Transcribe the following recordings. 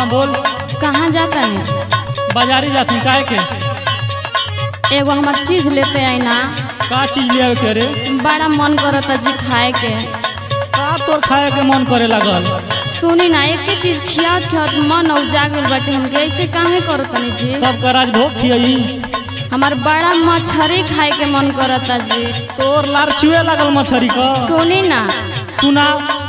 हाँ बोल कहाँ जाता नहीं बाजारी जाती काहे के एगो हमार चीज लेते आई ना का चीज ले के रे बड़ा मन करता जी खाए के का तोर खाए के मन करे लगल सुनी ना एक ही चीज खियात खियात मन औजा गइल बाटे हमके ऐसे काहे करतनी जी सब का राजभोग खियई हमार बड़ा मछरी खाए के मन करता जी तोर लार चुए लगल मछरी का सुनी ना सुना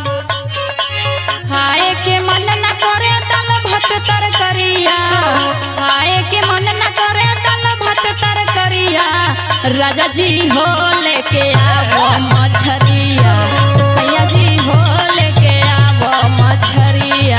खाए के मन न करे दाल भात तरकरिया खाए के मन न करे दाल भात तरकरिया राजा जी हो लेके आवो मछरिया सैया जी हो लेके आवो मछरिया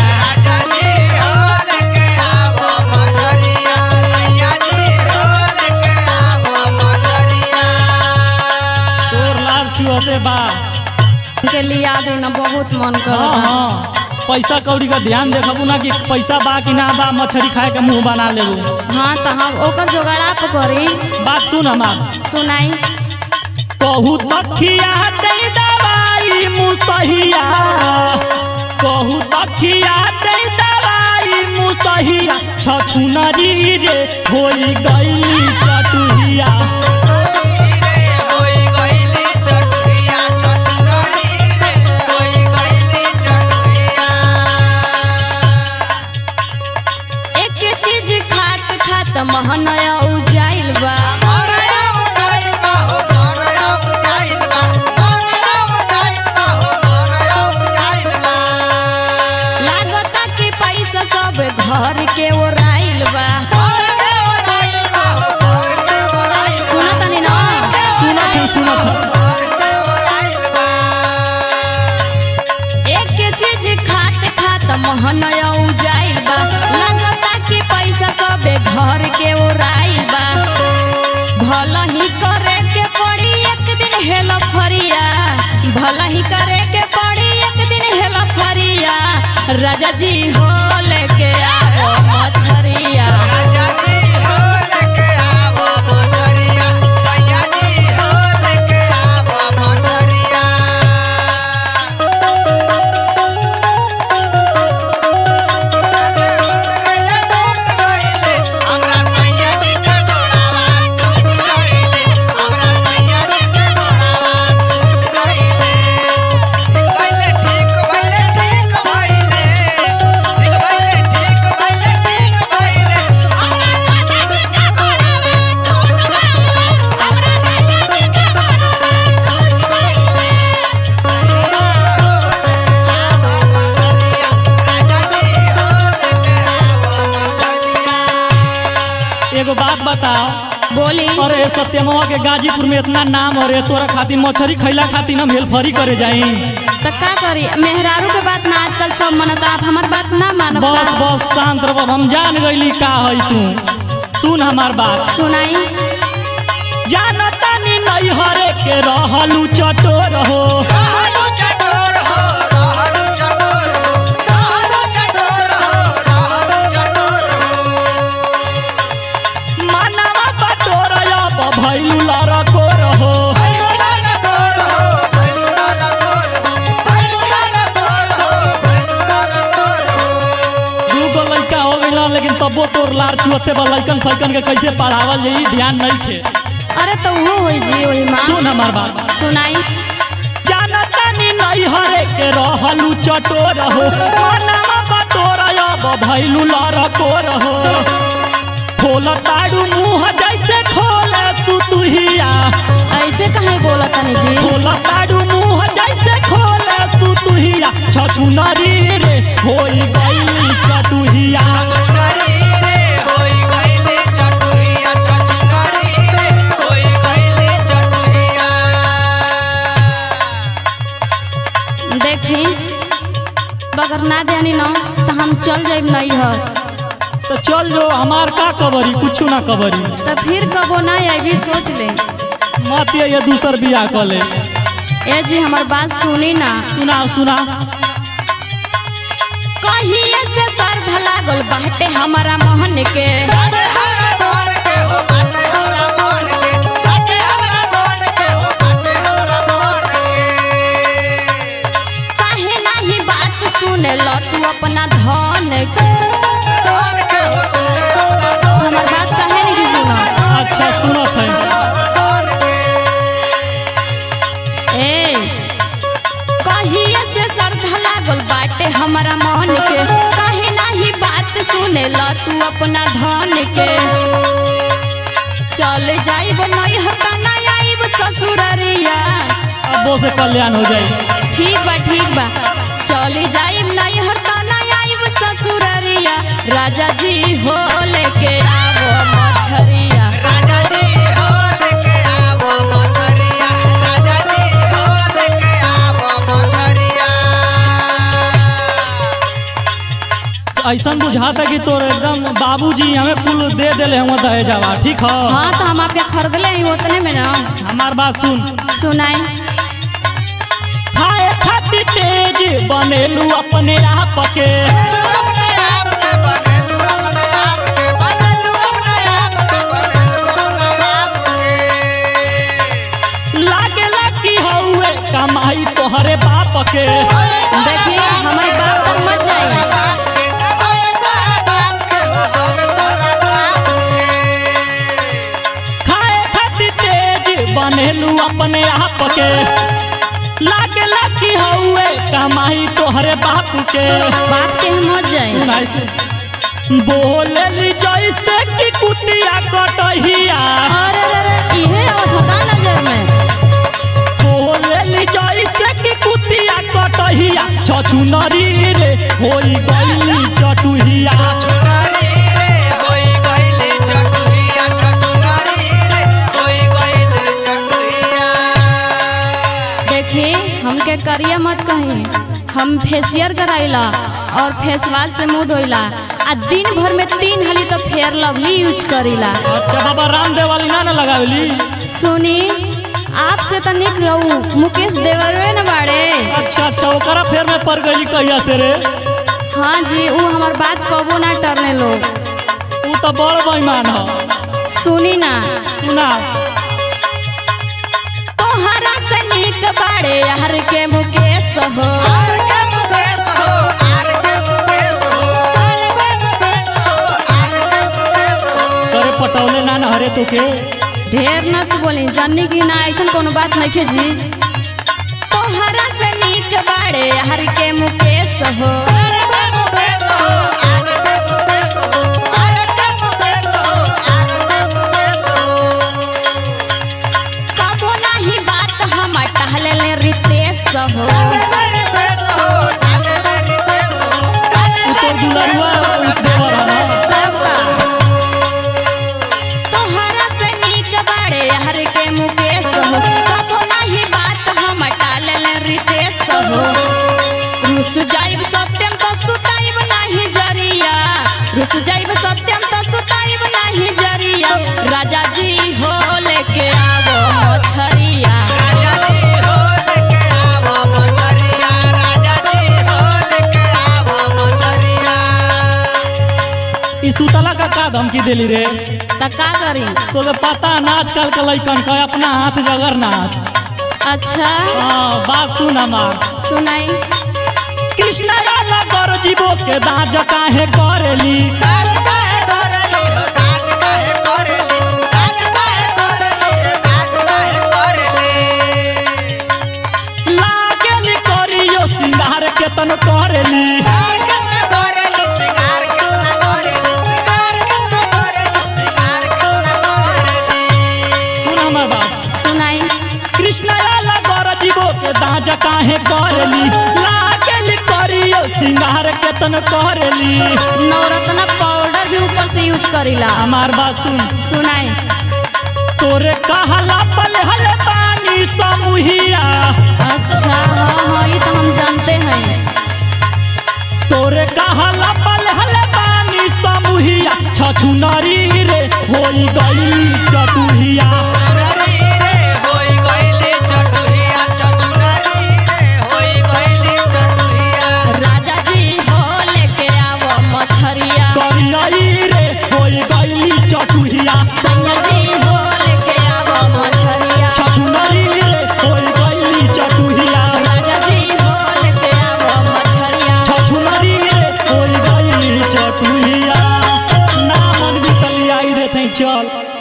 तोर लार चुअते बा के लिया देना बहुत मन हाँ करता हाँ पैसा कौड़ी का ध्यान देखबू ना कि पैसा बा कि ना बा मछरी खाए के मुंह बना लेबू हाँ तो हम ओकर जोगाड़ा पे करी बात सुन हमार सुनाई कहू तखिया दे दवाई मुसहिया कहू तखिया दे दवाई मुसहिया छछुनरी रे होई गईली चटुहिया एक चीज खात खात महनया उजाइल बा लागता कि पैसा सब घर के ओराइल बा सुना तनी ना सुनत है सुनत है एक चीज खात खात महनया उजाइल बा लागता कि पैसा सब घर के ओराइल बा भला ही करे के पड़ी एक दिन हेला फरिया भला ही करे के पड़ी एक दिन हेला फरिया राजा जी हो लेके आओ मछरिया एगो बात बताओ बोली अरे सत्यमवा के गाजीपुर में इतना नाम अरे तोरा खातिर मछरी खैला खातिर हम हेल्फरी करे जाई तो का करी मेहरारू के बात ना आजकल सब मनता आप हमार बात ना मानब बस का? बस शांत रह हम जान गईली का है तू सुन हमार बात सुनाई जानता नी नहीं हरे के रहलू चटोर हो मानवा बटोर अब भैलू लड़को रहो दूगो लड़का हो गइला लेकिन तबो तोर लार चुअते बा लड़कन फैकन के कैसे पढ़ावल जाई ध्यान नहीं थे अरे तो वो होई जी वही माँ सुन हमार बात सुनाई जानता नी नहीं हरे के रहलू चटोर हो मानवा बटोर अब भैलू लड़को रहो खोल ताड़ू मुंह जैसे खोले सुतुहिया ऐसे कहे बोला तनी जी खोल ताड़ू मुंह जैसे खोले सुतुहिया छछुनरी रे होई गई चटुहिया देखी बगर ना देनी ना तो हम चल जाइब नहीं हर तो चल जो हमार का कबरी कुछ ना कबरी तो फिर कबो ना अभी सोच ले मत ये दूसर बियाह कर ले ए जी हमार बात सुनी ना सुना सुना कहिए से सर्द लागल बाटे हमारा मोहन के काहे नाही बात सुने लो तू अपना धन के हमारा मन के काहे नाही बात सुने ला तू अपना धन के चल जाइब नहीं हटा ना आइब ससुररिया अब वो से कल्याण हो जाए ठीक बा ठीक बा चल जाइब नहीं हटा ना आइब ससुररिया राजा जी हो लेके आवो मछरिया राजा जी हो लेके आवो मछरिया राजा जी हो लेके आवो मछरिया ऐसा बुझाता कि तोर एकदम बाबूजी हमें पुल दे देले हम दहेजावा ठीक है हाँ तो हम आपके खरीदले ही उतने में ना हमार बात सुन सुनाई खाए खातिर तेज बनेलू अपने आप के अपने आप के बनेलू अपने आप के बनेलू अपने आप के बनेलू अपने आप के लागेला कि हौवे कमाई तोहरे बाप के देखिए हमारे बाप तक मत जाइए खाए खातिर तेज बनेलू अपने आप के लागेला कि हौवे कमाई तोहरे बाप के बाप के हम मत जाए सुनाई सुन। बोलेली जैसे कि कुतिया कटहिया अरे अरे अरे इहे अधका नजर में बोलेली जैसे कि कुतिया कटहिया छछुनरी रे होई गईली चटुहिया चुनरी रे होई गइले चटुहिया चुनरी रे होई गइले चटुहिया देखिए हमके करिया मत कहीं हम फेसियर कराइला और फेस वाश से मुंह धोइला आ दिन भर में तीन हाली तो फेयर लवली यूज करीला अच्छा बाबा रामदेव वाली ना ना लगावली सुनी आपसे तो निक रहू मुकेश देवरवे न बाड़े अच्छा अच्छा ओकरा फेर में पड़ गई कहिया से रे हाँ जी वो हमार बात कबो ना टरने लोग तू तो बड़ बेईमान ह सुनी ना सुना तोहरा से निक बाड़े यार के मुकेश हो आर के मुकेश हो आर के मुकेश हो आर के मुकेश हो आर के मुकेश हो करे पटौले ना न हरे तोके ढेर न तू बोली जन्नी की ना ऐसा कोनो बात नहीं खे जी तोहरा से निक बाड़े यार के मुकेश हो आर के मुकेश हो आर के मुकेश हो आर के मुकेश हो आर के मुकेश हो कबो नहीं बात हम टहले ले रितेश हो रितेश हो डाले ले रितेश हो डाले तू तो दुलरुआ देवर ह तोहरा से निक बाड़े यार के मुकेश हो कबो नहीं बात हम टाले ले रितेश हो रुस जाइब सत्यम तो सुताइब नहीं जरिया रुस जाइब सत्यम तो सुताइब नहीं जरिया राजा जी हो लेके आवो मछरिया राजा जी हो लेके आवो मछरिया राजा जी हो लेके आवो मछरिया ई सुतला का का धमकी देली रे त का करी तोके पता ना आजकल के लइकन का अपना हाथ जगरनाथ अच्छा हाँ बात सुन हमार सुनाई कृष्णा वाला कर जीवो के दाज काहे करेली काट काहे करली हो काट काहे करली काट काहे करली काट काहे करली लागेली करियो सिंगार के तन करेली काट काहे करली सिंगार कितना करली सिंगार कितना करली सिंगार कितना करली सुन हमार बात सुनाई कृष्णा वाला कर जीवो के दाज काहे करेली लागेली करियो सिंगार के तन करेली नवरत्न पाउडर भी ऊपर से यूज करीला हमार बात सुन सुनाई तोरे कहला पल हल पानी समूहिया अच्छा हाँ हाँ ये तो हम जानते हैं तोरे कहला पल हल पानी समूहिया छछुनरी रे होई गईली चटुहिया चटुनरी रे होई गइली चटुहिया चटुनरी रे होई गइली चटुहिया राजा जी हो लेके आवो मछरिया करियई रे होई गईली चटुहिया सैया जी हो लेके आवो मछरिया छछुनरी रे होई गईली चटुहिया राजा जी हो लेके आवो मछरिया छछुनरी रे होई गईली चटुहिया ना मन भी तलियाई रे तै चल